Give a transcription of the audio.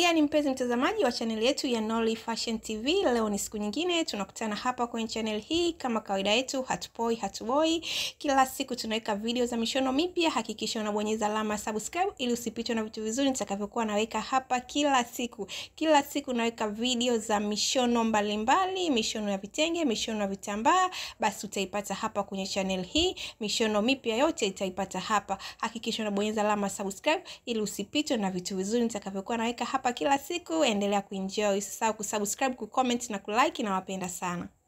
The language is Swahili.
gani mpenzi mtazamaji wa chaneli yetu ya Nolly Fashion TV, leo ni siku nyingine tunakutana hapa kwenye channel hii. Kama kawaida yetu, hatupoi hatuboi, kila siku tunaweka video za mishono mipya. Hakikisha unabonyeza alama subscribe ili usipitwe na vitu vizuri nitakavyokuwa naweka hapa kila siku. Kila siku naweka video za mishono mbalimbali mbali, mishono ya vitenge, mishono ya vitambaa, basi utaipata hapa kwenye channel hii. Mishono mipya yote itaipata hapa. Hakikisha unabonyeza alama subscribe ili usipitwe na vitu vizuri nitakavyokuwa naweka hapa kila siku. Endelea kuenjoy, usisahau kusubscribe, kucomment na kulike. Nawapenda sana.